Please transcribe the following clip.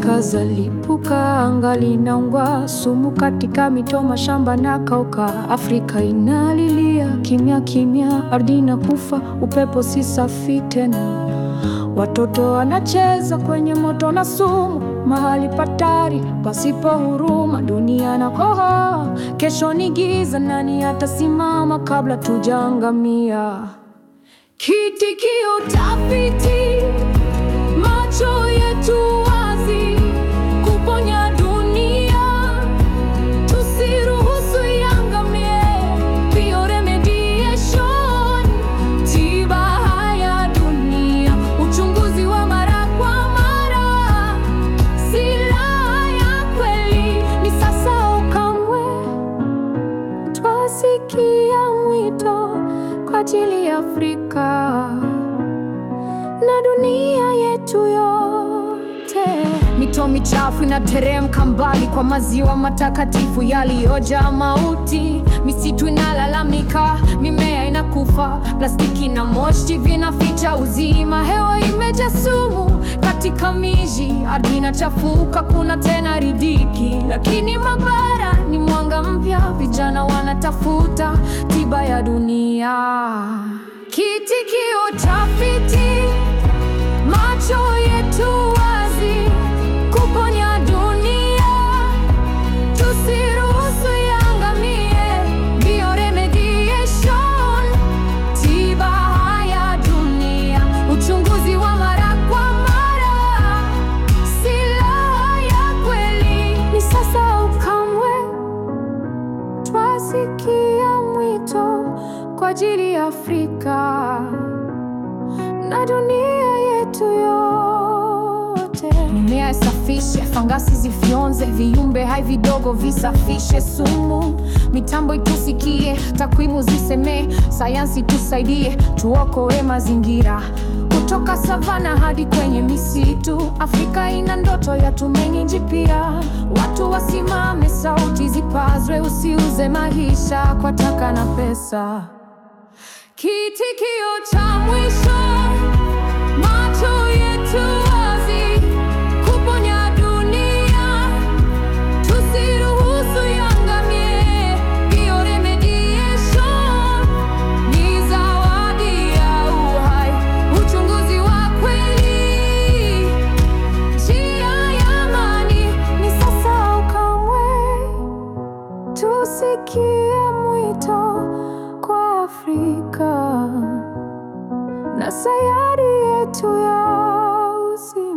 Afrika zalipuka, anga linaungua, sumu katika mito, mashamba na kauka. Afrika inalilia kimya kimya, ardhi inakufa, upepo si safi tena. Watoto wanacheza kwenye moto na sumu, mahali patari pasipo huruma. Dunia na kohoa, kesho ni giza, nani atasimama kabla tujaangamia? Kitikio tafiti, macho yetu wazi, kuponya dunia, tusiruhusu iangamie. Bioremediation, tiba haya dunia, uchunguzi wa mara kwa mara, silaha ya kweli ni sasa au kamwe. Twasikia mwito kwa ajili ya Afrika na dunia yetu yote. Mito michafu inateremka mbali kwa maziwa matakatifu yaliyojaa mauti. Misitu inalalamika, mimea inakufa, plastiki na moshi vinaficha uzima. Hewa imejaa sumu katika miji, ardhi inachafuka, kuna tena ridhiki. Lakini mabara ni mwanga mpya, vijana wanatafuta tiba ya dunia. Kitikio tafiti, macho yetu wazi, kuponya dunia, tusiruhusu iangamie. Bioremediation, tiba haya dunia, uchunguzi wa mara kwa mara, silaha ya kweli ni sasa au kamwe. Twasikia mwito kwa ajili ya Afrika na dunia yetu yote. Mimea isafishe, fangasi zifyonze, viumbe hai vidogo visafishe sumu. Mitambo itusikie, takwimu zisemee, sayansi tusaidie, tuokoe mazingira. Kutoka savana hadi kwenye misitu, Afrika ina ndoto ya tumaini jipya. Watu wasimame, sauti zipazwe, usiuze maisha kwa taka na pesa. Kitikio cha mwisho, macho yetu wazi, kuponya dunia, tusiruhusu iangamie. Bioremediation ni zawadi ya uhai, uchunguzi wa kweli, njia ya amani ni sasa au kamwe. Tusikie mwito kwa Afrika na sayari yetu ya usi